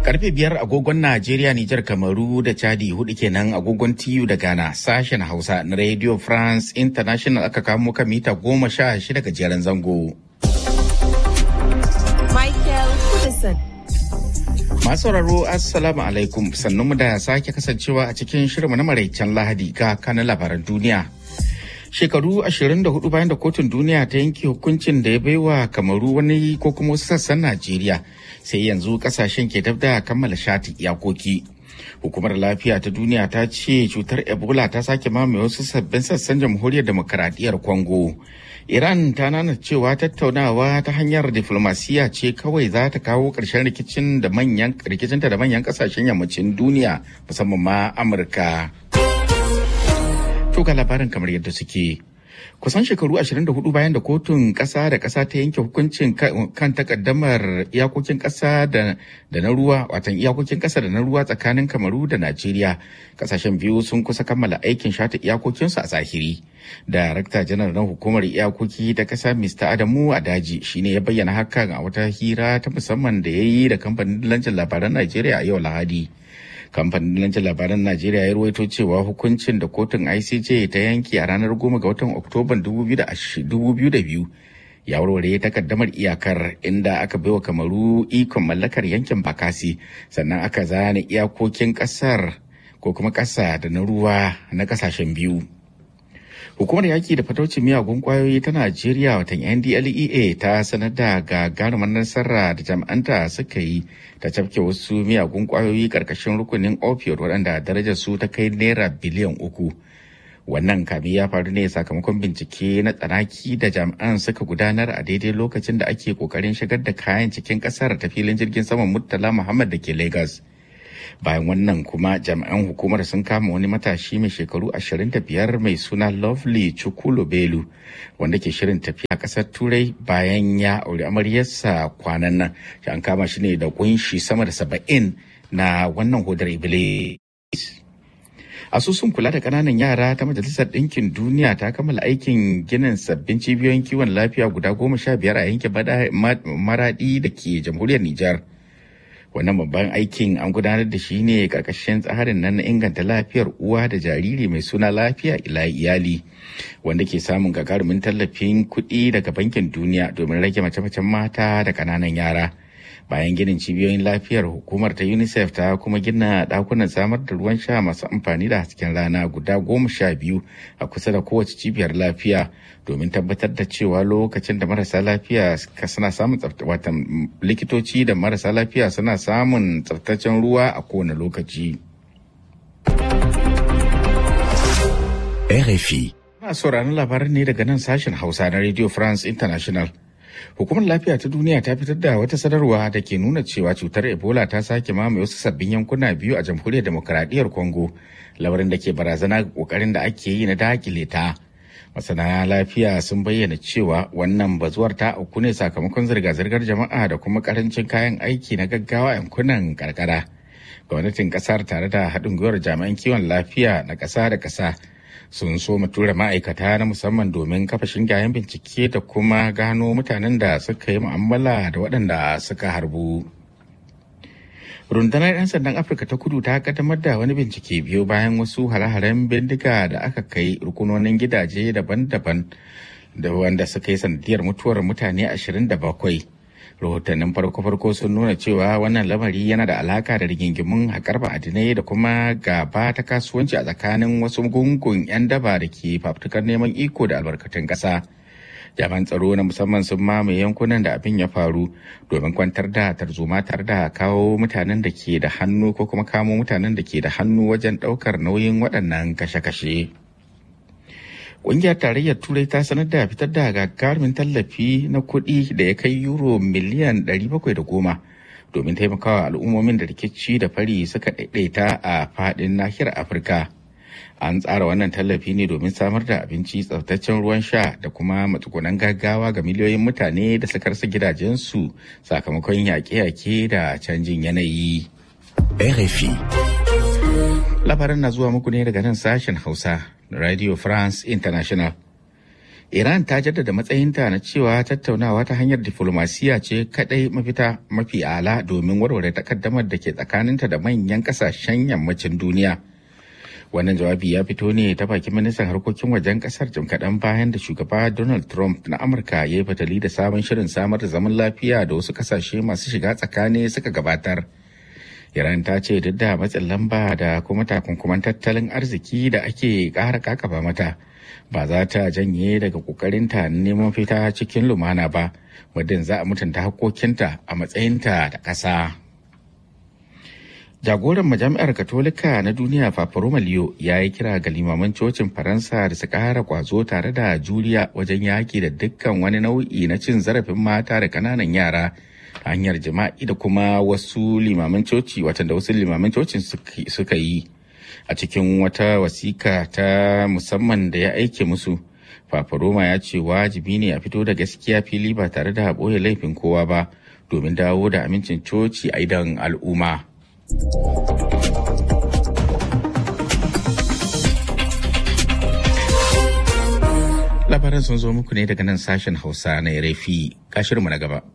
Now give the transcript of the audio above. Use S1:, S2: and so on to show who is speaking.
S1: Karfe biyar agogon Najeriya, Nijar, Kamaru da Chadi hudu kenan agogon TU da Ghana sashen Hausa na Radio France International aka kamo ka mita goma sha shida gajeren zango.
S2: Michael Kudison.
S1: Masu sauraro Assalamu alaikum sannunmu da sake kasancewa a cikin shirinmu na maraicen Lahadi ga kanan labaran duniya. Shekaru 24 bayan da kotun duniya ta yanke hukuncin da ya baiwa kamaru wani ko kuma wasu sassan Najeriya sai yanzu kasashen ke dab da kammala shati iyakoki. Hukumar lafiya ta duniya ta ce cutar Ebola ta sake mamaye wasu sabbin sassan jamhuriyar demokaradiyyar Congo. Iran ta nana cewa tattaunawa ta hanyar diflomasiya ce kawai za ta kawo ƙarshen rikicin da manyan rikicinta da manyan kasashen yammacin duniya musamman ma Amurka. To ga labarin kamar yadda suke. Kusan shekaru 24 bayan da kotun ƙasa da ƙasa ta yanke hukuncin kan takaddamar iyakokin ƙasa da na ruwa watan iyakokin ƙasa da na ruwa tsakanin Kamaru da Najeriya. Ƙasashen biyu sun kusa kammala aikin shata iyakokinsu a zahiri. Darakta janar na hukumar iyakoki ta ƙasa Mr. Adamu Adaji shine ya bayyana hakan a wata hira ta musamman da ya yi da kamfanin lancin labaran Najeriya a yau Lahadi. kamfanin lancin labaran najeriya ya ruwaito cewa hukuncin da kotun icj ta yanke a ranar goma ga watan oktoban 2002 ya warware takaddamar iyakar inda aka baiwa kamaru ikon mallakar yankin bakasi sannan aka zane iyakokin kasar ko kuma kasa da na ruwa na kasashen biyu Hukumar yaki da fataucin miyagun kwayoyi ta Najeriya watan NDLEA ta sanar da gagarumar nasara da jami'anta suka yi ta cafke wasu miyagun kwayoyi karkashin rukunin opioid waɗanda darajar su ta kai naira biliyan uku. Wannan kami ya faru ne sakamakon bincike na tsanaki da jami'an suka gudanar a daidai lokacin da ake kokarin shigar da kayan cikin ƙasar ta filin jirgin saman Murtala Muhammad da ke Lagos. bayan wannan kuma jami'an hukumar sun kama wani matashi mai shekaru 25 mai suna lovely chukwulo belu wanda ke shirin tafiya kasar turai bayan ya auri amaryarsa kwanan nan an kama shi ne da kunshi sama da saba'in na wannan hodar iblis asusun kula da kananan yara ta majalisar ɗinkin duniya ta kammala aikin ginin sabbin cibiyoyin kiwon lafiya guda goma sha biyar a yankin maradi da ke jamhuriyar nijar wannan babban aikin an gudanar da shi ne karkashin tsarin nan na inganta lafiyar uwa da jariri mai suna lafiya ila iyali wanda ke samun gagarumin tallafin kuɗi daga bankin duniya domin rage mace-macen mata da ƙananan yara bayan ginin cibiyoyin lafiyar hukumar ta unicef ta kuma gina ɗakunan samar da ruwan sha masu amfani da hasken rana guda goma sha biyu a kusa da kowace cibiyar lafiya domin tabbatar da cewa lokacin da marasa lafiya suna samun watan likitoci da marasa lafiya suna samun tsaftacen ruwa a kowane lokaci.
S3: RFI.
S1: Ana sauraron labaran ne daga nan sashen Hausa na Radio France International. Hukumar lafiya ta duniya ta fitar da wata sanarwa da ke nuna cewa cutar Ebola ta sake mamaye wasu sabbin yankuna biyu a jamhuriyar demokaradiyyar Congo, lamarin da ke barazana ga kokarin da ake yi na dakile ta. Masana lafiya sun bayyana cewa wannan bazuwar ta auku ne sakamakon zirga-zirgar jama'a da kuma karancin kayan aiki na gaggawa yankunan karkara. Gwamnatin kasar tare da haɗin gwiwar jami'an kiwon lafiya na ƙasa da ƙasa sun so mu tura ma'aikata na musamman domin kafa shingayen bincike da kuma gano mutanen da suka yi mu'amala da waɗanda suka harbu. rundunar 'yan sandan afirka ta kudu ta kaddamar da wani bincike biyu bayan wasu hare-haren bindiga da aka kai rukunonin gidaje daban-daban da wanda suka yi sanadiyar mutuwar mutane 27 rahotannin farko-farko sun nuna cewa wannan lamari yana da alaka da rigingimun haƙar ma'adinai da kuma gaba ta kasuwanci a tsakanin wasu gungun 'yan daba da ke fafutukar neman iko da albarkatun ƙasa. jami'an tsaro na musamman sun mamaye yankunan da abin ya faru domin kwantar da tarzoma tare da kawo mutanen da ke da hannu ko kuma kamo mutanen da ke da hannu wajen ɗaukar nauyin waɗannan kashe-kashe. Ƙungiyar tarayyar Turai ta sanar da fitar da gagarumin tallafi na kuɗi da ya kai euro miliyan 710 domin taimakawa al'ummomin da rikici da fari suka ɗaiɗaita a faɗin nahiyar Afirka. An tsara wannan tallafi ne domin samar da abinci tsaftacen ruwan sha da kuma matsugunan gaggawa ga miliyoyin mutane da suka rasa gidajensu sakamakon yaƙe-yaƙe da canjin yanayi.
S3: RFI.
S1: Labaran na zuwa muku ne daga nan sashen Hausa Radio France International. Iran ta jaddada matsayinta na cewa tattaunawa ta hanyar diflomasiya ce kadai mafita mafi ala domin warware takaddamar da ke tsakaninta da manyan kasashen yammacin duniya. Wannan jawabi ya fito ne ta bakin ministan harkokin wajen kasar jim kaɗan bayan da shugaba Donald Trump na Amurka ya yi fatali da sabon shirin samar da zaman lafiya da wasu kasashe masu shiga tsakani suka gabatar. Iran ta ce duk da matsin lamba da kuma takunkuman tattalin arziki da ake ƙara kakaba mata. ba za ta janye daga kokarinta neman fita cikin lumana ba muddin za a mutunta hakokinta a matsayinta da ƙasa. Jagoran majami'ar Katolika na duniya Papa Roma Leo ya yi kira ga limaman cocin Faransa da su ƙara ƙwazo tare da juriya wajen yaƙi da dukkan wani nau'i na cin zarafin mata da ƙananan yara hanyar jima'i da kuma wasu limaman coci watan da wasu limaman cocin suka yi. a cikin wata wasika ta musamman da ya aike musu Papa Roma ya ce wajibi ne a fito da gaskiya fili ba tare da ɓoye laifin kowa ba domin dawo da amincin coci a idan al'umma. Labaran sun zo muku ne daga nan sashen Hausa na Rafi, kashirmu na gaba.